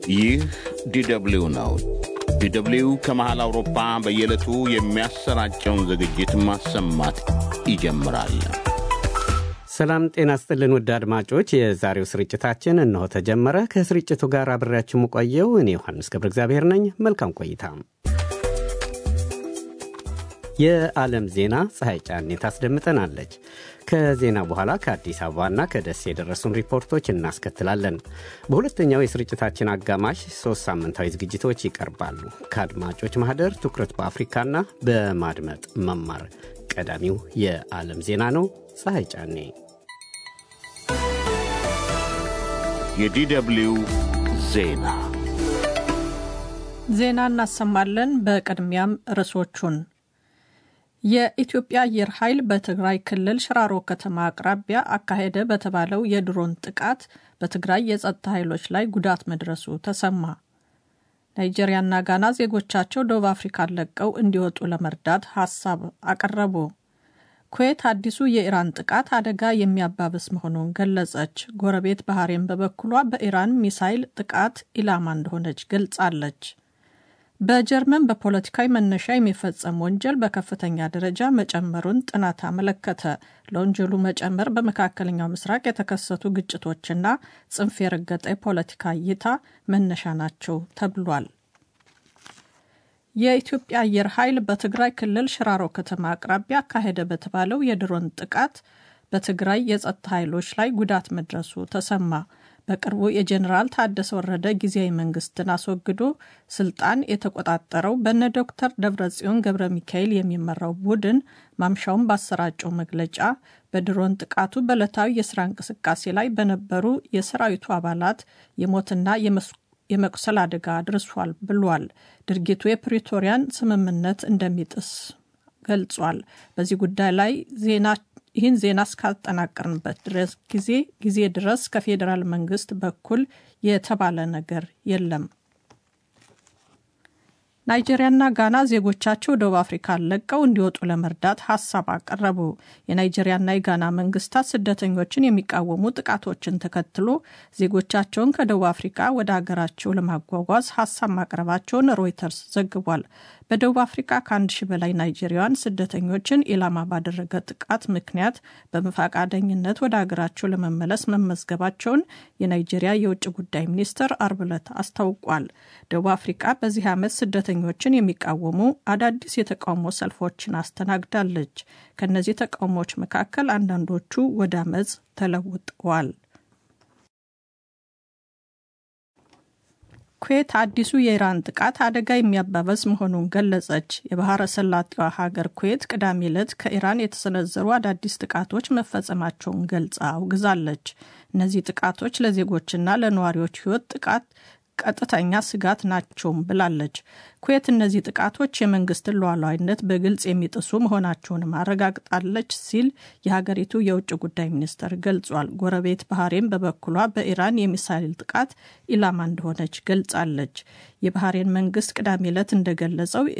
ይህ ዲደብሊው ነው። ዲደብሊው ከመሃል አውሮፓ በየዕለቱ የሚያሰራጨውን ዝግጅት ማሰማት ይጀምራል። ሰላም ጤና ስጥልን ውድ አድማጮች፣ የዛሬው ስርጭታችን እነሆ ተጀመረ። ከስርጭቱ ጋር አብሬያችሁ የምቆየው እኔ ዮሐንስ ገብረ እግዚአብሔር ነኝ። መልካም ቆይታ። የዓለም ዜና ፀሐይ ጫኔ ታስደምጠናለች። ከዜና በኋላ ከአዲስ አበባና ከደሴ የደረሱን ሪፖርቶች እናስከትላለን። በሁለተኛው የስርጭታችን አጋማሽ ሶስት ሳምንታዊ ዝግጅቶች ይቀርባሉ። ከአድማጮች ማህደር ትኩረት በአፍሪካና በማድመጥ መማር ቀዳሚው የዓለም ዜና ነው። ፀሐይ ጫኔ የዲደብሊው ዜና ዜና እናሰማለን። በቅድሚያም ርዕሶቹን የኢትዮጵያ አየር ኃይል በትግራይ ክልል ሽራሮ ከተማ አቅራቢያ አካሄደ በተባለው የድሮን ጥቃት በትግራይ የጸጥታ ኃይሎች ላይ ጉዳት መድረሱ ተሰማ። ናይጄሪያና ጋና ዜጎቻቸው ደቡብ አፍሪካን ለቀው እንዲወጡ ለመርዳት ሀሳብ አቀረቡ። ኩዌት አዲሱ የኢራን ጥቃት አደጋ የሚያባብስ መሆኑን ገለጸች። ጎረቤት ባህሬን በበኩሏ በኢራን ሚሳይል ጥቃት ኢላማ እንደሆነች ገልጻለች። በጀርመን በፖለቲካዊ መነሻ የሚፈጸም ወንጀል በከፍተኛ ደረጃ መጨመሩን ጥናት አመለከተ። ለወንጀሉ መጨመር በመካከለኛው ምስራቅ የተከሰቱ ግጭቶችና ጽንፍ የረገጠ የፖለቲካ እይታ መነሻ ናቸው ተብሏል። የኢትዮጵያ አየር ኃይል በትግራይ ክልል ሽራሮ ከተማ አቅራቢያ አካሄደ በተባለው የድሮን ጥቃት በትግራይ የጸጥታ ኃይሎች ላይ ጉዳት መድረሱ ተሰማ። በቅርቡ የጀኔራል ታደሰ ወረደ ጊዜያዊ መንግስትን አስወግዶ ስልጣን የተቆጣጠረው በነ ዶክተር ደብረጽዮን ገብረ ሚካኤል የሚመራው ቡድን ማምሻውን ባሰራጨው መግለጫ በድሮን ጥቃቱ በዕለታዊ የስራ እንቅስቃሴ ላይ በነበሩ የሰራዊቱ አባላት የሞትና የመቁሰል አደጋ አድርሷል ብሏል። ድርጊቱ የፕሪቶሪያን ስምምነት እንደሚጥስ ገልጿል። በዚህ ጉዳይ ላይ ዜና ይህን ዜና እስካጠናቀርንበት ድረስ ጊዜ ጊዜ ድረስ ከፌዴራል መንግስት በኩል የተባለ ነገር የለም። ናይጄሪያና ጋና ዜጎቻቸው ደቡብ አፍሪካን ለቀው እንዲወጡ ለመርዳት ሀሳብ አቀረቡ። የናይጄሪያና የጋና መንግስታት ስደተኞችን የሚቃወሙ ጥቃቶችን ተከትሎ ዜጎቻቸውን ከደቡብ አፍሪካ ወደ ሀገራቸው ለማጓጓዝ ሀሳብ ማቅረባቸውን ሮይተርስ ዘግቧል። በደቡብ አፍሪካ ከአንድ ሺህ በላይ ናይጄሪያውያን ስደተኞችን ኢላማ ባደረገ ጥቃት ምክንያት በፈቃደኝነት ወደ ሀገራቸው ለመመለስ መመዝገባቸውን የናይጄሪያ የውጭ ጉዳይ ሚኒስትር አርብ ዕለት አስታውቋል። ደቡብ አፍሪካ በዚህ ዓመት ስደተኞችን የሚቃወሙ አዳዲስ የተቃውሞ ሰልፎችን አስተናግዳለች። ከእነዚህ ተቃውሞዎች መካከል አንዳንዶቹ ወደ አመፅ ተለውጠዋል። ኩዌት አዲሱ የኢራን ጥቃት አደጋ የሚያባበስ መሆኑን ገለጸች። የባህረ ሰላጤዋ ሀገር ኩዌት ቅዳሜ ዕለት ከኢራን የተሰነዘሩ አዳዲስ ጥቃቶች መፈጸማቸውን ገልጻ አውግዛለች። እነዚህ ጥቃቶች ለዜጎችና ለነዋሪዎች ሕይወት ጥቃት ቀጥተኛ ስጋት ናቸውም ብላለች። ኩዌት እነዚህ ጥቃቶች የመንግስትን ሉዓላዊነት በግልጽ የሚጥሱ መሆናቸውንም አረጋግጣለች ሲል የሀገሪቱ የውጭ ጉዳይ ሚኒስትር ገልጿል። ጎረቤት ባህሬን በበኩሏ በኢራን የሚሳይል ጥቃት ኢላማ እንደሆነች ገልጻለች። የባህሬን መንግስት ቅዳሜ ዕለት እንደገለጸው